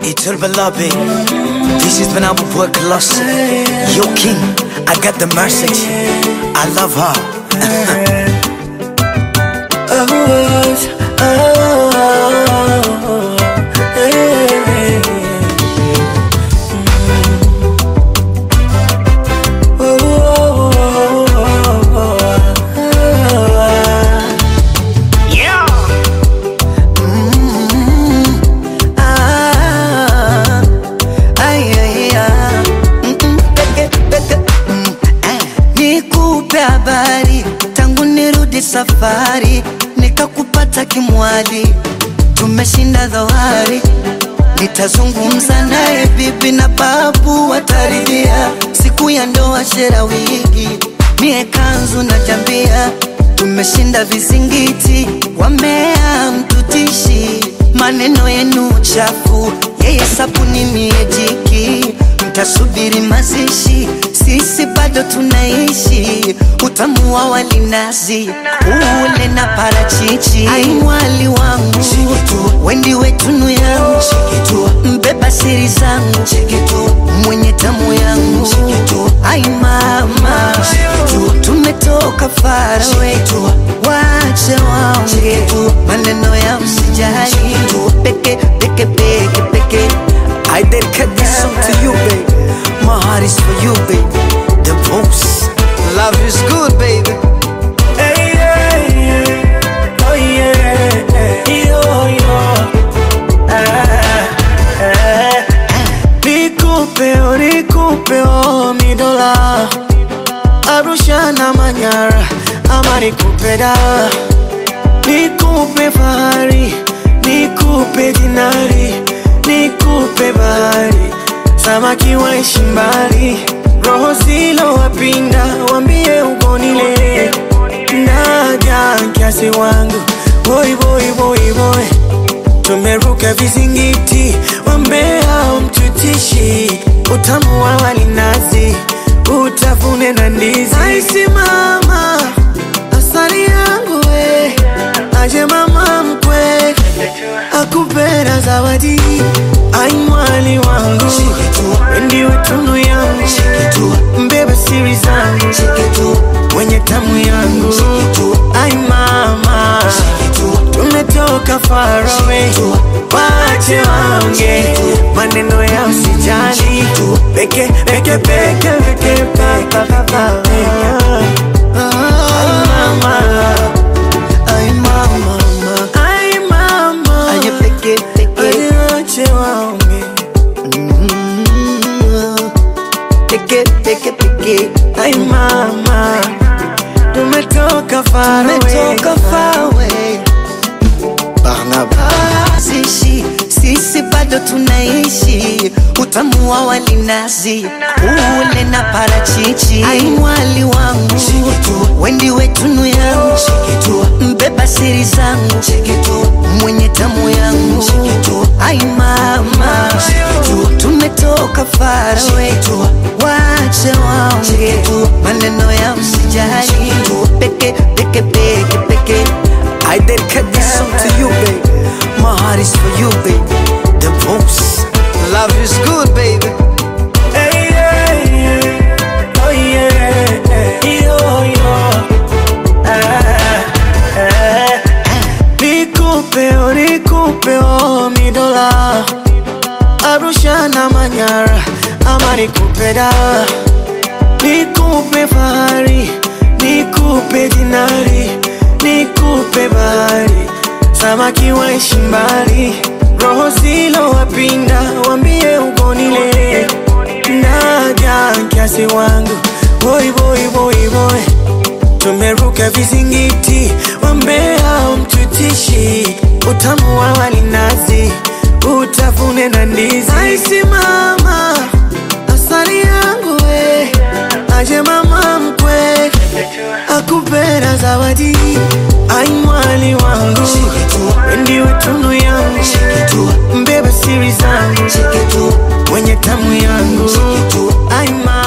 Itul Balabi. This is when I will work lost. Yo, King, I got the message. I love her. Yeah. Ah, ay, ay, ah. Mm, mm, peke, peke, mm, eh. Nikupe habari tangu nirudi safari, nikakupata kimwali, tumeshinda dhoari. Nitazungumza naye bibi na babu wataridhia, siku ya ndoa shera wigi, mie kanzu na jambia, tumeshinda vizingiti, wamea mtutishi, maneno yenu chafu, yeye sabuni mie jiki, mtasubiri mazishi, sisi bado tunaishi, utamu wa walinazi ule na parachichi, ai mwali wangu wendi wetunu yangu mbeba siri zangu mwenye tamu yangu ai mama tumetoka farawe wache waonge maneno ya msijali peke peke peke peke I dedicate this song to you, babe. My heart is for you, babe. The most love is good, baby. Hey, yeah, yeah. Oh, yeah. Yo, yo. Ah, ah. Nikupe, oh, nikupe, oh, mi dola Arusha na Manyara ama nikupe da Nikupe fahari, nikupe dinari, nikupe bahari Samaki waishi mbali, roho zilo wapinda, wambie ugonile Naja kiasi wangu, boy boy boy boy Tumeruka vizingiti, wambea mtutishi Utamu wa walinazi, utafune na ndizi Aisi mama, asali yangu we Aje mama mkwe, akupenda zawadi Ai mwali wangu, ndiwe tunu yangu Mbeba siri zangu, mwenye tamu yangu Ai mama, tumetoka far away Wache waonge, maneno ya usijali Peke, peke, peke, peke, pa, pa, pa, pa Ai mama, Ay, mama, mama. ai mama Aye, peke, peke. Wache waonge Mm. Peke, peke, peke. Ai mama, tumetoka far away Tumetoka far away. Zishi, sisi bado tunaishi, utamu wa walinazi ule na parachichi. Ai mwali wangu, wendi wetunu yangu, mbeba siri zangu, mwenye tamu yangu. Ai mama, tumetoka far away, wache waonge maneno ya usijali, peke peke peke peke. I dedicate this song to you, babe. My heart is for you, babe. The most love is good, baby. Hey, yeah, yeah. Oh, yeah. Yo, yo. Ah, ah. Nikupe, oh, nikupe, oh, mi dola Arusha na Manyara ama nikupe da Nikupe fahari, nikupe dinari, nikupe bahari Samaki waishi mbali, roho zilo wapinda, wambie ugonile Naja kiasi wangu, boy boy boy boy Tumeruka vizingiti, wambea mtutishi Utamu wa walinazi, utafune na ndizi Aisi mama, asali yangu we Aje mama mkwe, akupenda zawadi Ai mwali wangu, ndiwe tunu yangu Mbeba siri zangu, mwenye tamu yangu Ai mama